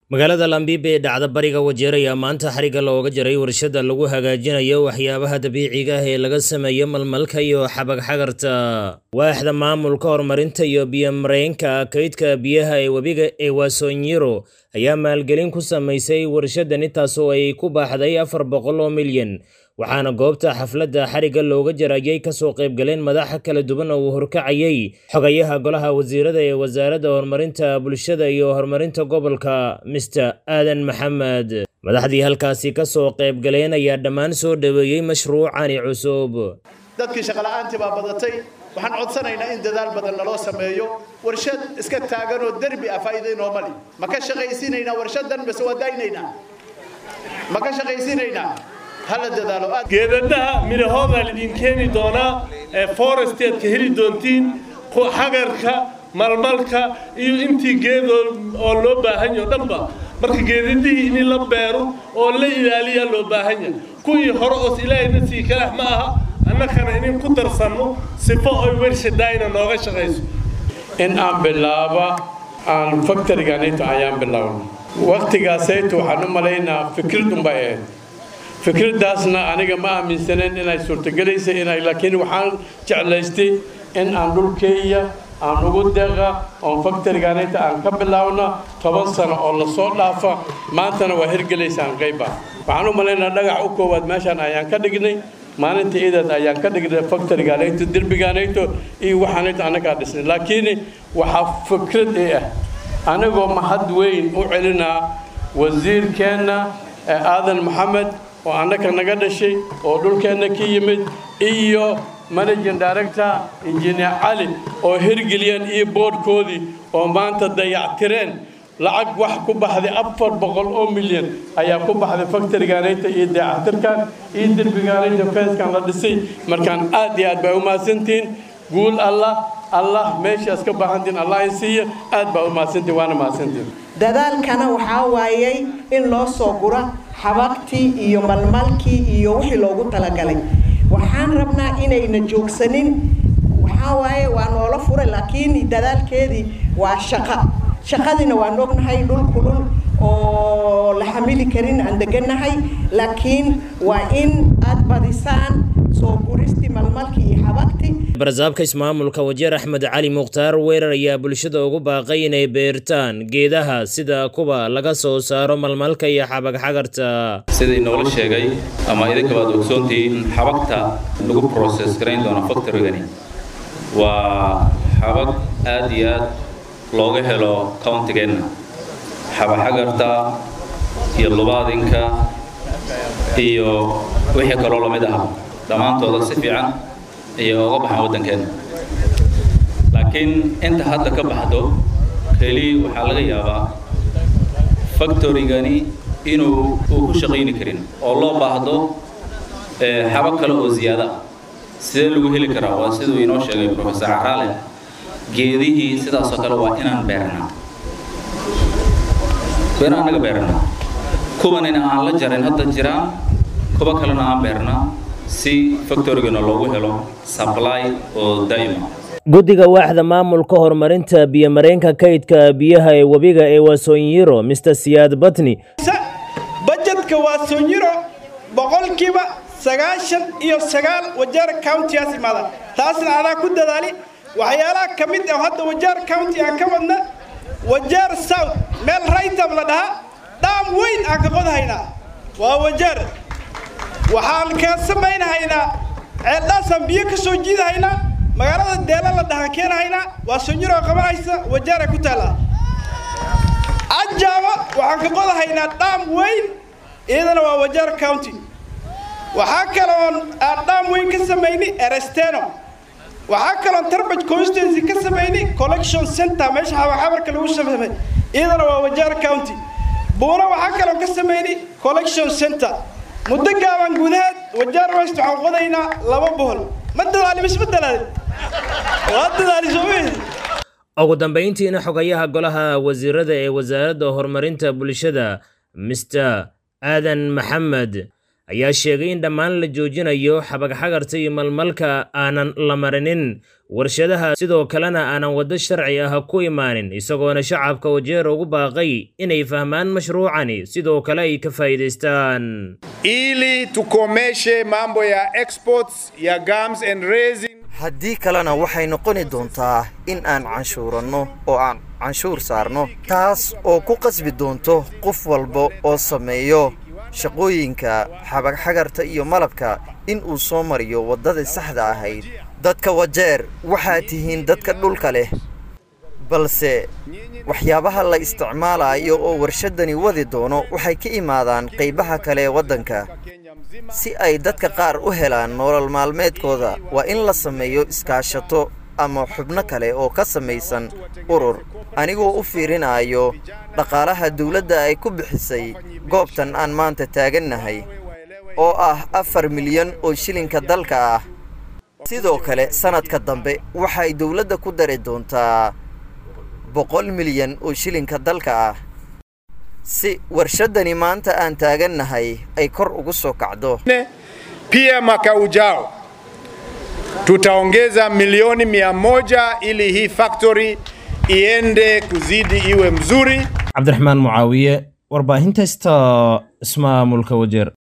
magaalada lambibe ee dhacda bariga wajeer ayaa maanta xarigga looga jaray warshada lagu hagaajinayo waxyaabaha dabiiciga ah ee laga sameeyo malmalka iyo xabagxagarta waaxda maamulka horumarinta iyo biyomareenka kaydka biyaha ee webiga ee waasonyiro ayaa maalgelin ku samaysay warshadani taasoo ay ku baaxday afar boqol oo milyan waxaana goobta xafladda xarigga looga jarayay kasoo qaybgaleen madaxa kala duwan oo uu horkacayay xogayaha golaha wasiirada ee wasaaradda horumarinta bulshada iyo horumarinta gobolka mister aadan maxamed madaxdii halkaasi kasoo qaybgaleen ayaa dhammaan soo dhoweeyey mashruucani cusub dadkii shaqola'aantii baa badatay waxaan codsanaynaa in dadaal badan naloo sameeyo warshad iska taaganoo derbi ah faa'iido inooma li ma ka shaqaysiinaynaa warshadan base waa daynaynaa ma ka shaqaysiinaynaa geedadaha midhahoodaa lidin keeni doonaa ee foresteed ka heli doontiin xagarka malmalka iyo intii geedoo oo loo baahan yaho dhanba marka geedadihii in la beero oo la ilaaliyaa loo baahan yahay kuwii hore oos ilaahayna sii kalax ma aha annakana inin ku darsanno sifo oy wershadaayna nooga shaqayso in aan bilaaba aan faktoriganayto ayaan bilaabno wakhtigaasayto waxaan u malaynaa fikradunbay ahayd fikraddaasna aniga ma aaminsaneen inay suurtagelaysa inay laakiin waxaan jeclaystay in aan dhulkeeya aan ugu deeqa oon faktoriganayta aan ka bilaabno toban sano oo lasoo dhaafa maantana waa hirgelaysaan qayba waxaan u malaynaa dhagax u koowaad meeshaan ayaan ka dhignay maalinta iidaad ayaan ka dhignay faktoriganayto derbiganayto iyo waxaanayto annagaa dhisnay laakiin waxaa fikrad ee ah anigoo mahad weyn u celinaa wasiirkeenna aadan maxamed oo annaka naga dhashay oo dhulkeenna ka yimid iyo managing director injineer cali oo hirgeliyeen iyo boodhkoodii oo maanta dayactireen lacag wax ku baxday afar boqol oo milyan ayaa ku baxday faktoriganayta iyo dayactirkan iyo derbiganayta feeskan la dhisay markaan aad iyo aad baa u mahadsantihiin guul allah allah meeshaas ka baahantiin allah in siiya aad baa u mahadsantihin waana mahadsantihin dadaalkana waxaa waayay in loo soo gura xabagtii iyo malmalkii iyo wixii loogu talagalay waxaan rabnaa inayna joogsanin waxaa waaye waa noola furay laakiin dadaalkeedii waa shaqo shaqadiina waan ognahay dhul kulul oo la xamili karin aan degannahay laakiin waa in aad badisaan soo guristii malmalkii iyo xabagtii barsaabka ismaamulka wajeer axmed cali mukhtaar weerar ayaa bulshada ugu baaqay inay beertaan geedaha sida kuwa laga soo saaro malmalka iyo xabagxagarta sidii noola sheegay ama idinkaba ad ogsoontihiin xabagta lagu process garayn doono factorygani waa xabag aad iyo aad looga helo countigeenna xabagxagarta iyo lubaadinka iyo wixii kaloo lamid ah dhammaantooda si fiican ayay oga baxaan waddankeenna laakiin inta hadda ka baxdo keli waxaa laga yaabaa factorygani inuu uu ku shaqayni karin oo loo baahdo xabag kale oo ziyaada ah sidee lagu heli karaa waa siduu inoo sheegay professor caraale geedihii sidaasoo kale waa inaan beernaa beena anaga beernaa kuwanina aan la jarin hadda jiraan kuwa kalena aan beernaa si factorygana loogu helo supply oo daa'ima guddiga waaxda maamulka horumarinta biyomareenka kaydka biyaha ee webiga ee waasonyiro mister siyaad batni bajetka waasonyiro boqolkiiba sagaashan iyo sagaal wajeer countigaas imaada taasna adaa ku dadaali waxyaalaha ka mid ah hadda wajeer county aan ka wadna wajeer south meel raytab la dhahaa dhaam weyn aan ka qodhaynaa waa wajeer waxaan ka samaynahaynaa ceeldhaasaan biyo ka soo jiidahaynaa magaalada deela la dhahaan keenahaynaa waa sonyiroo qabanaysa wajeera ku taalla cajaaba waxaan ka qodahaynaa dhaam weyn iyadana waa wajeer county waxaa kaloon aan dhaam weyn ka samayni eresteno waxaa kaloon tarbaj constituency ka samayni collection center meesha xabarxabarka lagu samay iyadana waa wajeer county buuna waxaa kaloon ka samayni collection center muddo gaaban gudaheed wajeer west waxaan qodaynaa laba bohol ma dadaali mise ma dalaali waa dadaali soomaheedi ugu dambayntiina xogayaha golaha wasiirada ee wasaaradda horumarinta bulshada mister aadan maxamed ayaa sheegay in dhammaan la joojinayo xabagxagarta iyo malmalka aanan la marinin warshadaha sidoo kalena aanan waddo sharci ah ku imaanin isagoona shacabka wajeer ugu baaqay inay fahmaan mashruucani sidoo kale ay ka faa'iidaystaan ili tukomeshe mambo ya exports ya gums and resin haddii kalena waxay noqoni doontaa in aan canshuuranno oo aan canshuur saarno taas oo ku qasbi doonto qof walba oo sameeyo shaqooyinka xabagxagarta iyo malabka in uu soo mariyo waddadii saxda ahayd dadka wajeer waxaad tihiin dadka dhulka leh balse waxyaabaha la isticmaalayo oo warshadani wadi doono waxay ka imaadaan qaybaha kale ee waddanka si ay dadka qaar u helaan nolol maalmeedkooda waa in la sameeyo iskaashato ama xubno kale oo ka samaysan urur anigoo u fiirinayo dhaqaalaha dawladda ay ku bixisay goobtan aan maanta taagannahay oo ah afar milyan oo shilinka dalka ah sidoo kale sannadka dambe waxay dawladda ku dari doontaa boqol milyan oo shilinka dalka ah si warshadani maanta aan taagannahay ay kor ugu soo kacdo pia mwaka ujao tutaongeza milioni mia moja ili hii factory iende kuzidi iwe mzuri. cabdiraxmaan mucaawiye warbaahinta sta ismaamulka wajeer